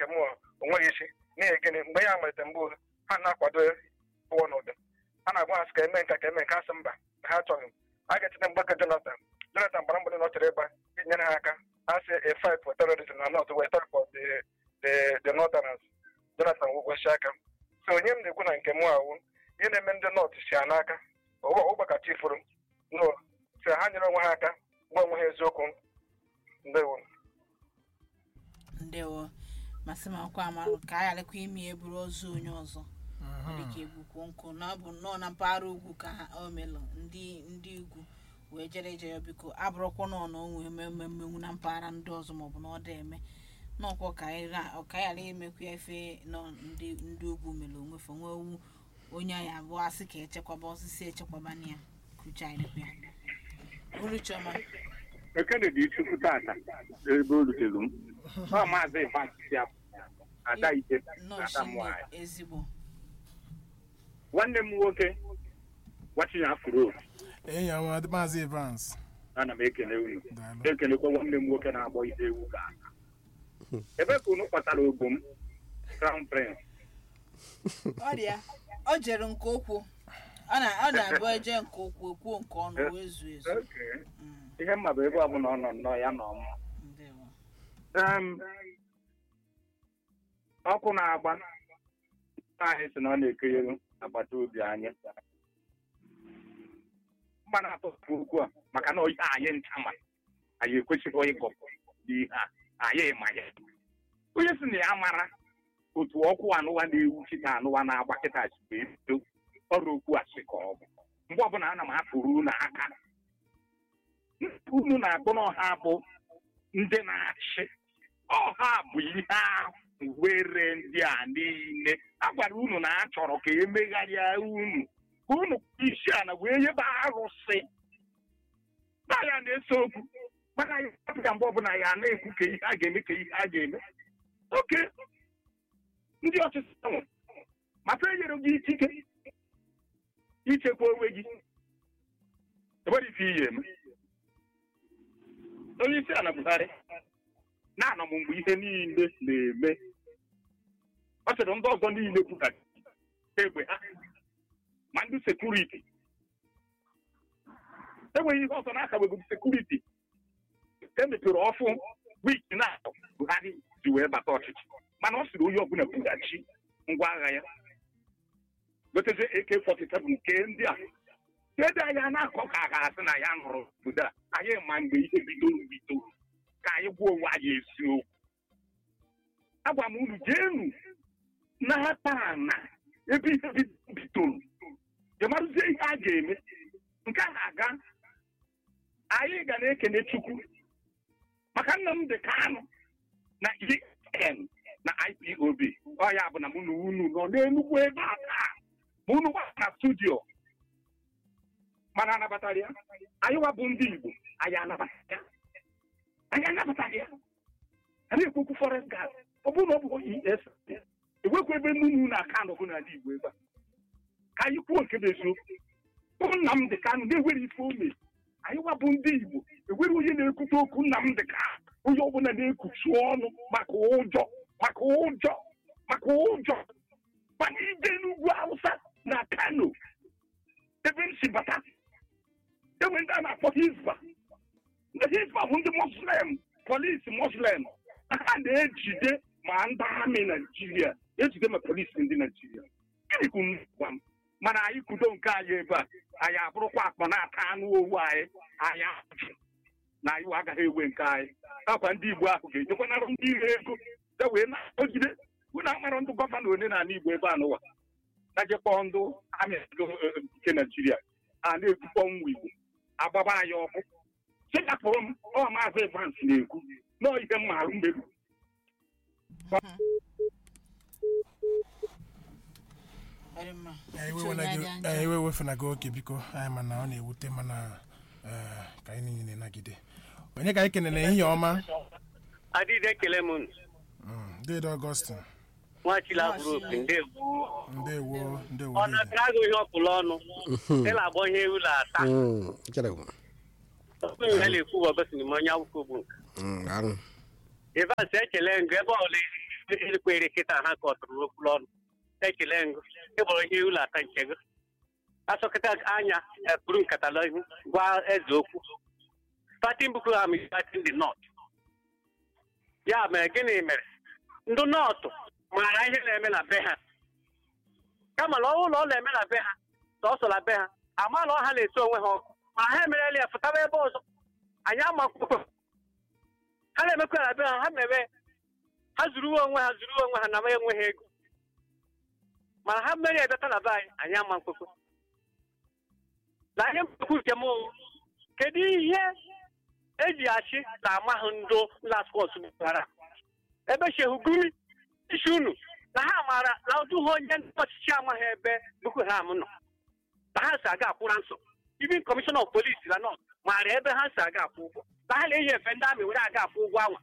nke m onweghị isi n'ihi gịnị mgbe ya malite mbụ ha na-akwado pụọ n'ụdị a na-agwa ha sị ka eme nka ka eme nke asị mba na ha achọghị a ga-etinye mgbakọ Jonathan Jonathan gbara mgbede na ọ chọrọ ịba inyere ha aka a sị a fight for terrorism na north west for the the the northerners Jonathan wụgwọchi aka so onye m na-ekwu na nke m awụ ihe na-eme ndị north si ha n'aka ụgbaka chifuru no si ha nyere onwe ha aka gwa onwe ha eziokwu ndewo ndewo masị m akwa amarụ ka a gharakwa ime ya bụrụ ozu onye ọzọ dịka egbukwo nkụ na ọ bụ nnọọ na mpaghara ugwu ka ha o melụ ndị ndị ugwu wee jere ije ya biko abụrụkwa nọ na onwe ememe mmenwu na mpaghara ndị ọzọ maọbụ na ọ dị eme n'ọkwa ka anyị ra- ka anyị ghara imekwa ya ife nọ ndị ndị ugwu mere onwefe nwe owu onye anyị abụọ asị ka echekwaba osisi echekwaba na ya kucha anyị lekwa ya uru chiọma ekene dị chukwu tata ebe o rutere m ọ maazị Ivansi ya ada ite nnọọ ada chinne nwanyị ezigbo nwanne m nwoke wachinya afro enyi ya nwa maazị Evans ana m ekele unu daalụ na-ekelekwa nwanne m nwoke na-agbọ ihe ewu ga ebe ka unu kpatara ogbo m crown prince ọ dị ya ọ jere nke okwu ọ na ọ na-abụ eje nke okwu ekwuo nke ọnụ wee zuo ezu Okay. Mm, ihe mma bụ ebe ọbụla ọ nọ nnọọ ya nọ mma ndewo. Em, ọkụ na-agba anyị sị na ọ na-ekeyere agbata obi anyị mgba na-atọpụ okwu a maka na ihe anyị ncha ma anyị ekwesịghị ịgọpụ n'ihe a anyị ma ya onye si na ya mara otu ọkụ anụwa na-ewu chita anụwa na-agba kịta chigbe ebido ọrụ okwu asị ka ọ bụ mgbe ọbụla ana m apụrụ unu aka unu na-akpọ n'ọha bụ ndị na-achị ọha bụ ihe ahụ were ndị a niile a gwara unu na a chọrọ ka emegharịa unu ka unu kpaa isi ala wee nyebe arụsị na ya na-ese okwu mana ya apụga mgbe ọbụla ya na-ekwu ka ihe a ga-eme ka ihe a ga-eme oke ndị ọchịchị ahụ maka enyere gị ikike ichekwa onwe gị enwere ife ihe eme onye isi ala Buhari na-anọ m mgbe ihe niile na-eme ọ sịrị ndị ọzọ niile kwuka egbe ha ma ndị sekuriti enweghị ihe ọzọ na-akabeghị sekuriti emepere ọfụ wiki na Buhari ji wee bata ọchịchị mana ọ sịrị onye ọbụla bughachi ngwa agha ya gotezie AK47 nke ndị a kedu anyị a na-akọ ka a ga-asị na ya nụrụ obodo a anyị ma mgbe ihe bidoro bidoro ka anyị gwa onwe anyị eziokwu agwa m unu jeenu na-ata ana ebe ihe bidoro jemarụzie ihe a ga-eme nke a na-aga anyị ga na-ekene Chukwu maka nna m dị Kanụ na EN na IPOB ọ ya bụ na mụ na unu nọ n'Enugwu ebe a taa ma unu gbara na studio mana anabatara ya anyị wa bụ ndị Igbo anyị anabatara ya anyị anabatara ya anyị ekwekwu forest gas ọ bụrụ na ọ bụ es ewekwa ebe nnunu na aka nọbụ n'ala Igbo ebe a ka anyị kwuo nke bụ eziokwu bụ Nnamdị Kanụ na-ewere ife ome anyị wa bụ ndị Igbo ewere onye na-ekwute okwu Nnamdị Kanụ onye ọbụla na-ekuchi ọnụ maka ụjọ maka ụjọ maka ụjọ mana ije n'ugwu Hausa na Kano ebe m si bata enwe ndị a na-akpọ Hizba ndị Hizba bụ ndị Muslim polisi Muslim ha na-ejide ma ndị amị Naijiria ejide ma polisi ndị Naijiria gịnị ka unu gwa m mana anyị kudo nke anyị ebe a anyị abụrụkwa akpa na-ata anụ owu anyị anyị ajụ na anyị agaghị ewe nke anyị akwa ndị Igbo ahụ ga-ejekwanara ndị ire ego e wee na-agọgide unu amara ndị gọvanọ ole na ala Igbo ebe a n'ụwa na-ejekpọ ndị amị nke Naijiria a na-ekwukpọ nwa Igbo agbaba anyị ọkụ chekapụrụ m ọ maazị Evans na-ekwu nọọ ihe m marụ mmerụ Very mma. anyị Uche onye wewena dị gị- anja. anyị wewefena gị oke biko anyị mana ọ na-ewute mana eh, ka anyị niile nagide onye ka anyị kenere ehihie ọma adịghị ekele m unu. Mm, dede Augustine nwachila bụrụ opi ndewo ndewo ndewo ọ dede na-ata agụ ihe ọpụla ọnụ ịla agbọ ihe ewu na-ata Mm, chere m. ọkpụ ihe na-ekwu bụ ọgọsị n'ime onye akwụkwọ bụ nke Mm, arụ. Evans ekele ngụ ebe ọla elekwere kịta ha ka ọ tụrụ okwu ọnụ ekele ngụ ịbụrụ ihe ụlọ ata nke gị asọkịta anya eh, buru nkata n'ihu gwa eze okwu starting Boko Haram is starting the north ya mere gịnị mere ndị nọọtụ maara ihe na-eme na be ha kama na ụlọ ọ na-eme na be ha sọsọ na be ha ama na ọha na-esi onwe ha ọkụ ma ha emerela ya fụtaba ebe ọzọ anyị amakwụkwọ ha na-emekwa ya na be ha ha mere ha zuru onwe ha zuru onwe ha na ma enweghị ego mana ha mmeri ebeta na be anyị anyị ama mkpekwe na ihe mkpekwu nke m wụ, kedu ihe eji achị na amahụ ndụ laskọs gbara ebe shehu gumi isi unu na ha maara na ọdụ ha onye ndị ọchịchị amaghị ebe Boko Haram nọ na ha si aga akwụra nsọ even kọmishọna of polisi na nọt maara ebe ha si aga akwụ ụgwọ na ha na-eyi efe ndị amị were aga akwụ ụgwọ anwa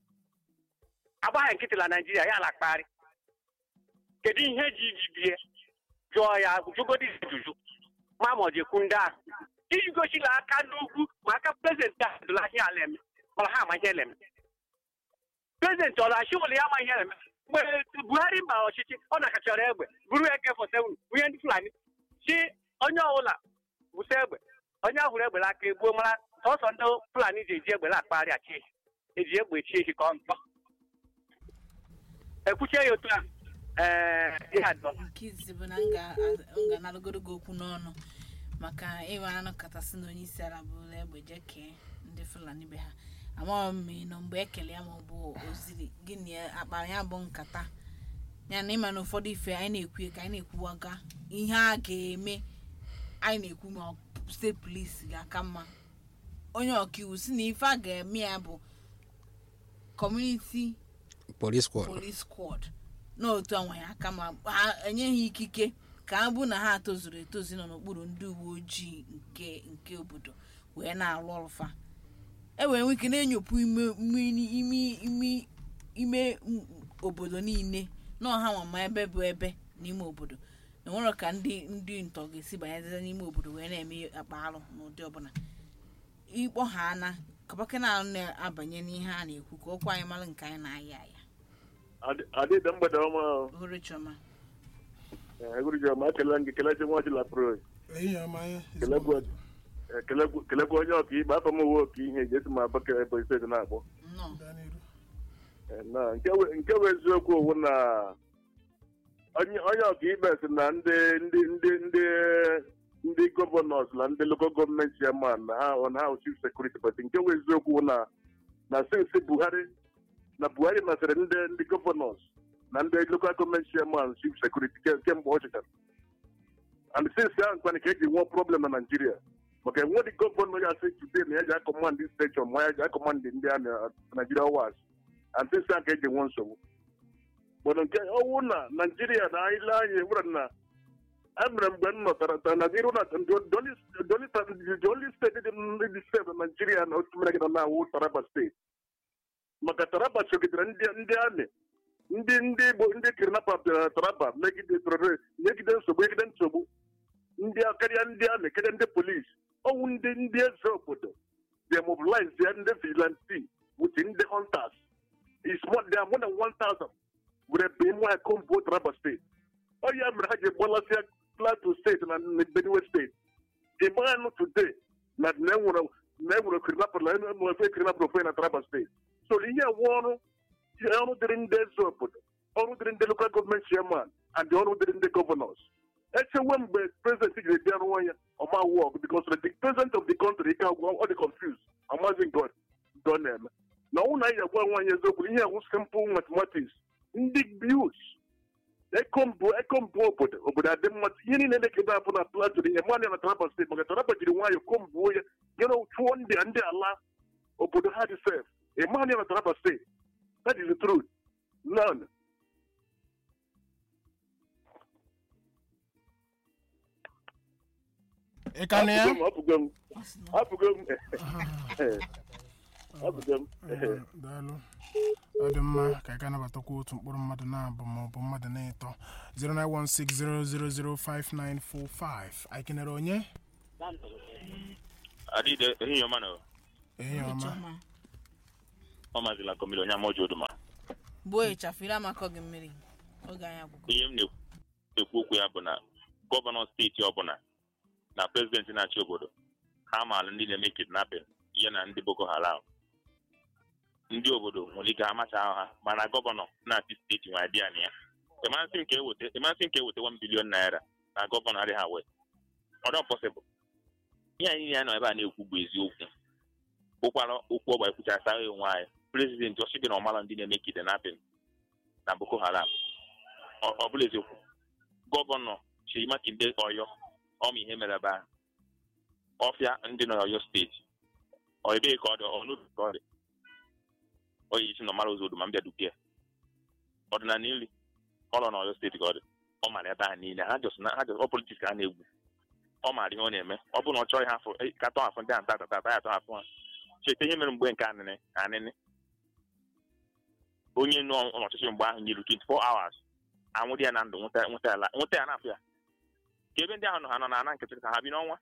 agbaghị nkịtị na naijiria ya na akpagharị kedu ihe ji iji bie jụọ ya jụgodi ajụjụ ma ma ọ jekwu ndị ahụ iji gosi na aka n'ugwu ma aka prezidenti ahụ dụla ihe ala eme mana ha ama ihe na-eme prezidenti ọ na-achị ụlọ ya ama ihe na-eme mgbe buhari mara ọchịchị ọ na-akachara egbe buru eke fọseven bunye ndị fulani si onye ọbụla bụsa egbe onye ahụrụ egbe n'aka egbuo mara sọsọ ndị fulani ji eji egbe na-akpagharị achị ehi eji egbe chi ehi ka ọ mkpọ ekwuchie ya otu a ee ihe adọ nke izizi bụ na m ga- m ga-analụgoro gị okwu n'ọnụ maka ịnwe anụ kachasị na onye isi ala bụla egbe jee kee ndị fulani be ha amaghị m ma ị nọ mgbe ekele ya ma ọ bụ oziri gịnị ya akpara ya bụ nkata ya na ịma na ụfọdụ ife anyị na-ekwu ka anyị na-ekwuwaga ihe a ga-eme anyị na-ekwu ma ọ steeti polisi ga-aka mma onye ọkaiwu si na ife a ga-eme ya bụ kọmuniti police squad police squad n'otu anwa ya aka ma ha enyeghị ikike ka ha bụ na ha tozuru etozu nọ n'okpuru ndị uwe ojii nke nke obodo wee na-arụ ọrụfa e wee nwee ike na-enyopụ ime ime ime ime ime m- obodo niile na ọha nwa ma ebe bụ ebe n'ime obodo na nwere ka ndị ndị ntọ ga-esi banyeze n'ime obodo wee na-eme akpa arụ n'ụdị ọbụla ịkpọ ha ana kabaka na-abanye n'ihe a na-ekwu ka okwu anyị mara nke anyị na-aya aya adịda mgbede ọma ohuru chioma egwuregwu ọma ekele gị kelechi nwa ọchịla pro ehihie ọma ya kelekwa kelekwa onye ọka ikpe afọ m uwe ọka ihe eji esi m abaka ebo steeti na-akpọ nnọọ gaa n'iru Eh, na nke we- nke bụ eziokwu owu na onye onye ọka ikpe si na ndị ndị ndị ndị ndị gọvanọs na ndị lokal gọọmenti chairman na ha na ha chief sekuriti but nke bụ eziokwu wụ na na sinsi buhari na buhari masịrị ndị ndị gọvanọs na ndị lokal gọọmenti chairman chief sekuriti kemgbe ọ chịchara and sinsi ahụ nkwana ka eji nwee problem na naijiria maka enwe dị gọvanọ ya sị today na ya ji akọmandị steshọn ma ya ji akọmandị ndị a na naijiria was and sinsi ahụ ka eji nwe nsogbu mana nke ọwụ na naijiria na ile anya nwere na emere mgbe m nọtara ta na iru na the only steeti dị ndị steeti na naijiria na otu mere gị nọ na-awụ taraba steeti maka taraba chọgidere ndị ndị amị ndị ndị igbo ndị kidnapa bịara taraba megide terrorist megide nsogbu megide nsogbu ndị karịa ndị amị karịa ndị polisi ọwụ ndị ndị eze obodo they mobilize their ndị vigilante with ndị hunters is more they are more than 1000 were be nwa kombo taraba steeti ọ ya mere ha ji gbalasịa plateau steeti na benue steeti ịmanụ today na na enwere na enwere kidnapper na enwere kidnapper ofe na taraba steeti so ihe wụ ọrụ ọrụ dịrị ndị eze obodo ọrụ dịrị ndị local government chairman and ọrụ dịrị ndị governors echewe mgbe president jiri bịa rụọ ya ọma wọk because the president of the country ike agwụ ọ dị confused amazi god god na-eme na ọnwụ na anyị agwa nwaanyị eziokwu ihe awụ simple mathematics ndị youths ekombụ ekombụ obodo obodo adị mma ihe niile na-ekebe apụ na plateau ihe mmadụ na taraba steeti maka taraba jiri nwayọọ kombuo ya nyere chụọ ndị ndị ala obodo ha dị sef ịmanya na taraba steeti that is the truth none ị ka na ya apụgo m ọ sị na apụgo m apụgo m Eh, daalụ ọ dị mma ka ị ga nabatakwa otu mkpụrụ mmadụ na-abụ ma ọ bụ mmadụ na-eto 09160005945 anyị kenere onye adịde ehihie ọma na ehihie ohuru ọma chioma ọ mazila komili onye amaoji oduma gbuo ịchafụ ire amakọ gị mmiri oge anyị agwụgo ihe m na-ekwu okwu ya bụ na gọvanọ steeti ọbụla na prezidenti na-achị obodo ha maara ndị na-eme kidnapping ya na ndị boko haram ndị obodo nwere ike amacha ahụ ha mana gọvanọ na-achị steeti nwere dị ya na ya ịmasị nke eweta ịmasị nke eweta 1 bilion naira na gọvanọ adịghị awe ọdọ pọsịbụl ihe anyị ya nọ ebe a na-ekwu bụ eziokwu bụkwara okwu ọgba ekwuchasa onwe anyị prezidenti ọchị gị na ọmara ndị na-eme kidnapping na boko haram ọ ọ bụla eziokwu gọvanọ Seyi Makinde ọyọ ọma ihe mere ebe ahụ ọfịa ndị nọ n'ọyọ steeti ọ ebee ka ọ dị ọ n'obi ka ọ dị ọ yi isi na ọmara ụzọ odu ma m bịa dupie ọdịnala nri ọ nọ n'ọyọ steeti ka ọ dị ọ mara ebe ahụ niile ha jọs na ha jọs ọ politiks ka ha na-egwu ọ maara ihe ọ na-eme ọ bụ na ọ chọghị ha afọ eh, ka tọ afọ ndị ahụ tata tata ya atọ afọ ha cheta ihe mere mgbe nke anịnị anịnị onye nọ n'ọchịchị mgbe ahụ nyere 24 hours anwụrụ ya na ndụ nweta nweta ya la- nweta ya n'afọ ya ka ebe ndị ahụ nọ ha nọ na ana nkịtị ka ha bi n'ọnwa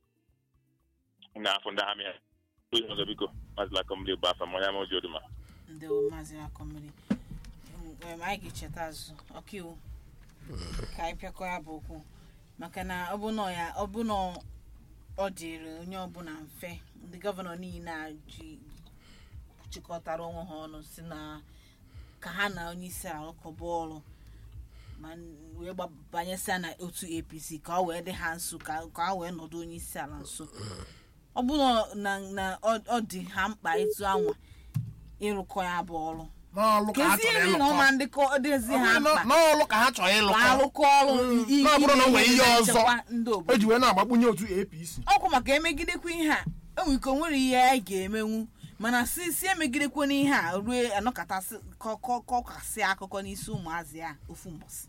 ndị afọ ndị agha mere onye ọzọ biko mazila kọmli bụ afa manya ma oji oduma ndị maazị akọmmiri em, anyị ga-echeta azụ ọkaiwu ka anyị pịakọ ya bụ okwu maka na ọ bụ na ya ọ bụ na ọ dịrị onye ọbụla mfe ndị gọvanọ niile a ji chịkọtara onwe ha ọnụ si na ka ha na onye isi ala rụkọba ọrụ ma n- wee gbabanyesịa na otu apc ka ọ wee dị ha nso ka ka ha wee nọdụ onye isi ala nso ọ bụ na na ọ ọ dị ha mkpa ịtụ anwa ịrụkọ ya bụ ọrụ n'ọlụ ka ha kezi chọrọ iri na ọma ịlụkọ ndị kọ- dịzi ha Ọ bụrụ mkpa na- n'ọlụ ka ha chọrọ ka ịlụkọ arụkọ ọrụ Mm. i- i- Na ọ bụrụ na o ime nwere ihe ihe na-echekwa ọzọ ndị o obodo ji wee na-agbakpunye otu apc ọkwa maka emegidekwa ihe a enwere ike o nwere ihe anyị ga-emenwu mana si si emegidekwa n'ihe a rue anọkọtasị kọ- kọ- kọkasị akụkọ n'isi ụmụazị a ofu mbọsị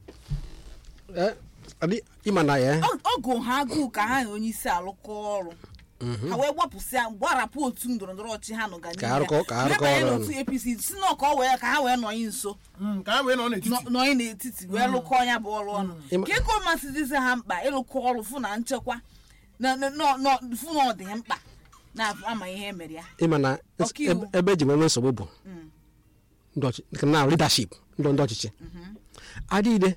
Eh, adị- ịma na ya Ọ- ọgụ ha agụụ ka ha na onye isi alụkọ ọrụ ha wee gbapụsịa gbarapụ otu ndọrọ ndọrọ ọchị ha nọga Ka arụkọ- ka arụkọ banye ọrụ n'otu apc si na ka ọ wee ka ha wee nọyị nso Mm, ka ha wee nọ n'etiti nọ- nọyị n'etiti wee lụkọ ya bụ ọrụ ọnụ Ịma- ka ego masị dịzi ha mkpa ịlụkọ ọrụ fụ na nchekwa na na- nọ- nọ- fụ na ọ dị ha mkpa na-ama ihe emere ya ịma na Ọkaiwu. ebe- ebe eji wee nwee nsogbu bụ Mm. ndị ọchị- na leadership ndị ndị ọchịchị adịghịde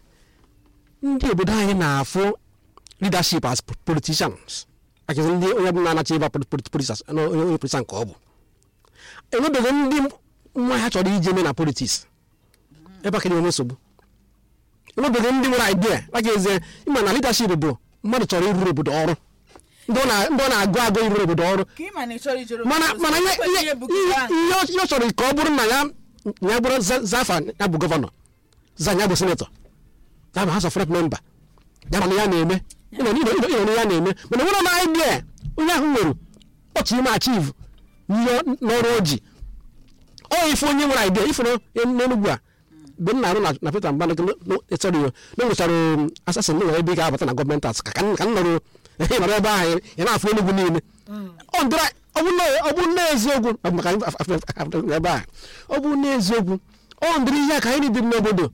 ndị obodo anyị na-afụ leadership as politicians akịzi ndị onye ọbụla na-anacha ịba politicians onye onye politician ka ọ bụ enwebeghị ndị nwa ha chọrọ ije eme na politics ebe aka na-enwe nsogbu enwebeghị ndị nwere idea aka ezie ịma na leadership bụ mmadụ chọrọ ịrụrụ obodo ọrụ ndị ọ na- ndị ọ na-agụ agụ ịrụrụ obodo ọrụ ka ị ma na ị chọrọ ijere mana obodo mana ozi, ihe ekweghị ihe ihe bụ gị ahụ. ihe ọ- ihe ọ chọrọ ka ọ bụrụ na ya ya bụrụ za- zafa ya bụ gọvanọ za ya bụ senetọ ya bụ house of rep member ya mana ya na-eme ịnọ ịnọ ịnọ ịnọ ya na-eme mana nwere na idea onye ahụ nwere ọchị ime achieve n'ihe n'ọrụ oji ọ ife onye nwere idea ife n'enugwu a mgbe m na-arụ na- na peter mbanụ sorry o na nwechara asasin nwere ebe ị ga-abata na gọọmenti as ka ka m ka m nọrọ ị nọrọ ebe ahụ ị na-afụ enugwu niile ọ ndịra ọ bụ na ọ bụ na eziokwu ọ bụ maka anyị af- af- af- af- ebe a ọ bụ na eziokwu ọ ndịrị ihe a ka anyị dị n'obodo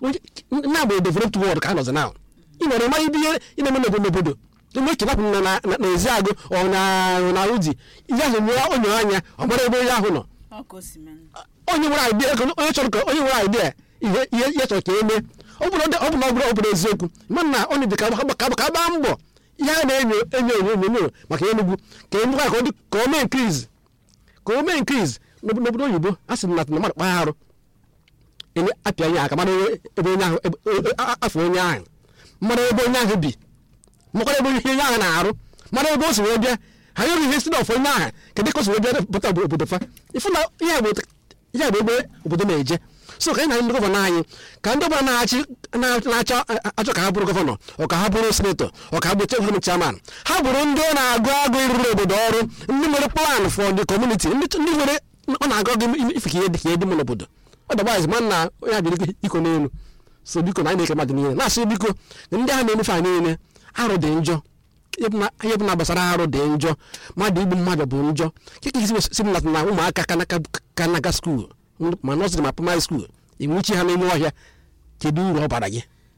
na bụ developed world ka a nọzi na ị nwere ịma ibe ihe ị na-eme n'obodo n'obodo eme ekewapụ na na- na- na ezi agụ ọ na na uji ihe ahụ nwere onye anya ọ mara ebe onye ahụ nọ Ọ ka o si mee. onye nwere idea ego onye chọrọ ka onye nwere idea ihe ihe ihe chọrọ ka e mee ọ bụrụ ọ bụ na ọ bụrụ ọ bụrụ eziokwu mana na ọ dị ka ka ka ka gbaa mbọ ihe a na-enyo enyo enyo enyo maka enugwu ka emekwa ka ọ dị ka o mee nkriz ka o mee nkriz n'obodo oyibo a sị na na mmadụ kpaa arụ enye apịa onye aka mara ebe onye ahụ ebe- e- e- a- afọ onye ahụ mara ebe onye ahụ bi makwara ebe ihe onye ahụ na-arụ mara ebe o si wee bịa ha nyere ihe si n'ọfọ onye ahụ kedu ka o si wee bịa pụta obodo obodo fa ifu na ihe bụ ihe bụ ebe obodo na-eje so ka anyị na ndị gọvanọ anyị ka ndị ọbụla na-achị na- na-achọ achọ ka ha bụrụ gọvanọ ọ ka ha bụrụ senetọ ọ ka ha bụrụ gọọmenti chairman ha bụrụ ndị ọ na-agụ agụ ịrụrụ obodo ọrụ ndị nwere plan for the community ndị ndị nwere ọ na-agụ agụ ife ka ihe dị ka ihe dị mma n'obodo ọdọgbazi ma na onye a jiri iko n'elu so biko na anyị na-eke mmadụ niile na-asị biko na ndị ahụ na-emefe anyị niile arụ dị njọ ihe bụ na- ihe bụ na gbasara arụ dị njọ mmadụ igbu mmadụ bụ njọ keka isi si m na ụmụaka ka naga skuul ma nọsịrị ma primary skuul enwuchi ha n'ime ọhịa kedu uru ọ bara gị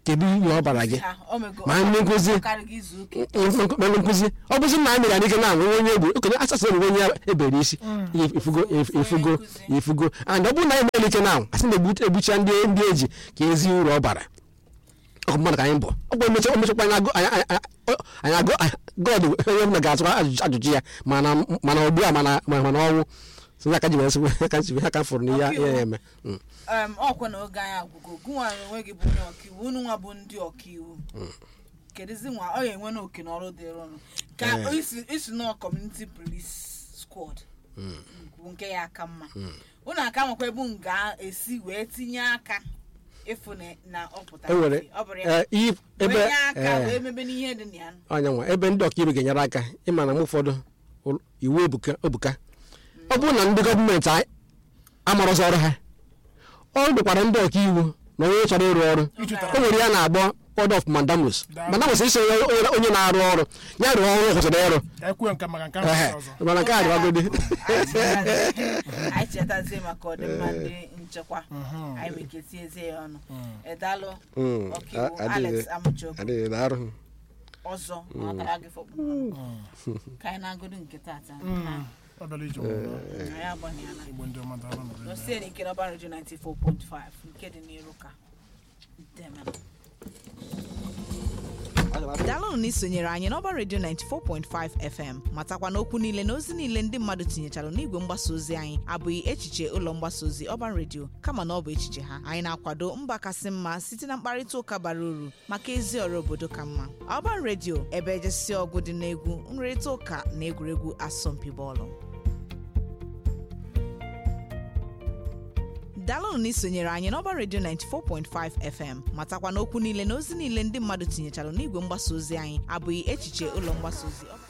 kedu ihe ọ bara gị ha o mego ma ndị nkụzi karịghị izu ụka mmanụ nkụzi ọ bụzi na a mere ya n'ike na anwụ onye egbu okenye asasị na onye ya ebere isi ifugo ifugo ifugo and ọ bụrụ na anyị mere ike na anwụ asị na egbucha ndị ndị eji ka ezi uru ọ bara ọkụ mmadụ ka anyị bụ ọ bụ emecha omechakwa anyị agụ anyị anyị agụ god onye ọbụla ga-atụkwa ajụjụ ajụjụ ya mana mana ugbu a mana mana ọnwụ so aka ji wee sị aka ji aka fụrụ na ihe ya eme Mm. em ọkwa na oge anyị agwụgo gụnwa onwe gị bụ onye ọkaiwu unu nwa bụ ndị ọkaiwu kedụzi nwa ọ ga-enwe na oke n'ọrụ dịrị ụnụ ka isi isi nọ kọmuniti polis squad bụ nke ya aka mma unu aka makwa ebe m ga-esi wee tinye aka ịfụ na- na ọ pụtara e nwere ife. ọ bụrụ ya eh, ihe ebe wee nye aka eh, wee mebe n'ihe dị na ya onye nwa ebe ndị ọkaibe ga-enyere aka ịma na mgbe ụfọdụ ụl- iwu ebuka ebuka ọ bụrụ na ndị gọọmenti a- amarọzi ọrụ ha ọ dịkwara ndị ọkaiwu na onye chọrọ ịrụ ọrụ o nwere ya na-agbọ word of mandamus mandamus isi onye onye- onye na-arụ ọrụ ya rụọ ọrụ ọ kwụsịrị ịrụ ka ekwuo nke maka nke Ehe, ahụ ọzọ mana nke a dịwagodi anyị chetazie maka ọdịmma ndị nchekwa anyị weketiezie ya ọnụ edalụ Mm, ọkaiwu a- adịghị- alex amuchukwu adịghị na arụ ọzọ na ọ tara gị fọkpụ ka anyị na-agụdụ nke tata ọ bịara ije ọmụmụ anyị agbanyela igbo ndị ọma dara nọrọ ebe a. n'osie n'ike n'ọba redio 94.5 nke dị n'iru ka Demel. daalụnụ na isonyere anyị n'ọba redio 94.5 fm matakwa na okwu niile na ozi niile ndị mmadụ tinyechara n'igwe mgbasa ozi anyị abụghị echiche ụlọ mgbasa ozi ọban redio kama na ọ bụ echiche ha anyị na-akwado mba kasị mma site na mkparịta ụka bara uru maka ezi ọrụ obodo ka mma ọban redio ebe ejesi ọgụ dị n'egwu nrịrịta ụka na egwuregwu asọmpi bọọlụ daalụnụ na isonyere anyị n'ọba redio 94.5 fm matakwa na okwu niile na ozi niile ndị mmadụ tinyechara n'igwe mgbasa ozi anyị abụghị echiche ụlọ mgbasa ozi Ọban